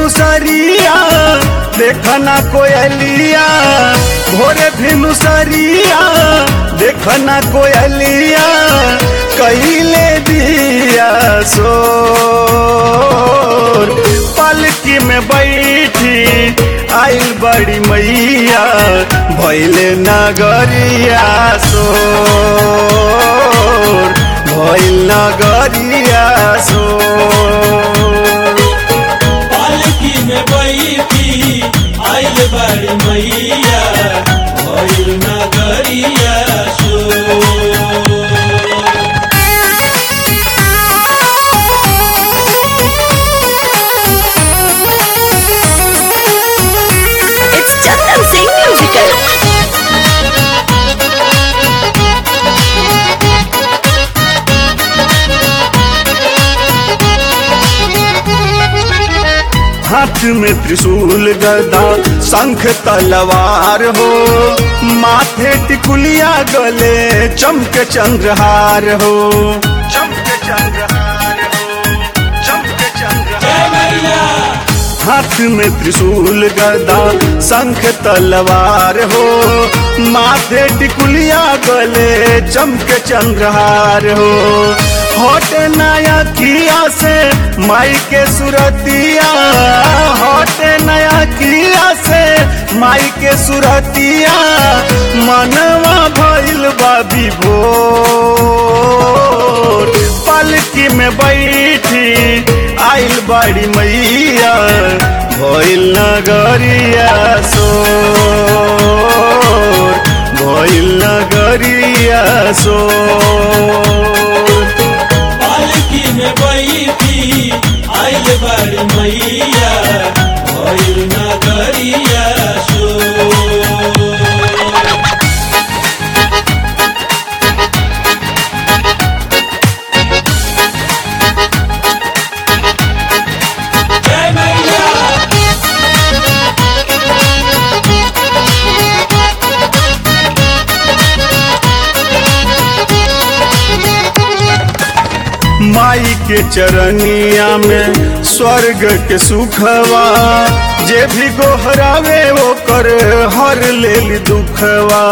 भिनु सरिया देखना कोयलिया भोरे भिनु सरिया देखना कोयलिया कैले दिया सोर पलकी में बैठी आइल बड़ी मैया भैले नगरिया सोर भैल नगरिया सोर पालकी में बैठी आइल बड़ी मैया भइल नगरिया शो It's Chandan Singh Musical. हाथ में त्रिशूल गदा शंख तलवार हो माथे टिकुलिया गले चमक चंद्रहार हो चमक चंद्रहार हो चमक चंद्रहार जय मैया हाथ में त्रिशूल गदा शंख तलवार हो माथे टिकुलिया गले चमक चंद्रहार हो होट नया किया से माई के सुरतिया होट नया किया से माई के सुरतिया मनवा भइल बा विभोर पलकी में बैठी आइल बड़ी मैया भइल नगरिया सोर भइल नगरिया सोर पालकी में बैठी आइल बड़ी मैया भइल नगरिया शो जय मैया माई के चरनिया में स्वर्ग के सुखवा जे भी गोहरावे वो कर हर लेल दुखवा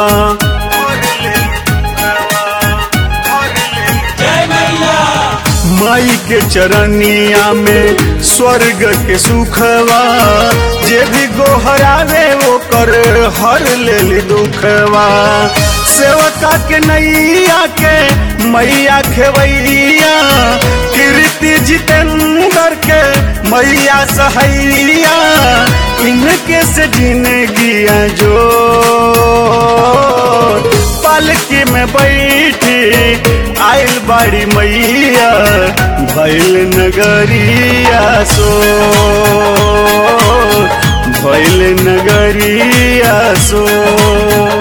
जय मैया माई के चरनिया में स्वर्ग के सुखवा जे भी गोहरावे वो कर हर लेल दुखवा सेवका के नैया के मैया खेवैया कीर्ति जितेंद्र के मैया सहैया इनके से जिंदगिया जो पालकी में बैठी आइल बड़ी मैया भैल नगरिया सो भैल नगरिया सो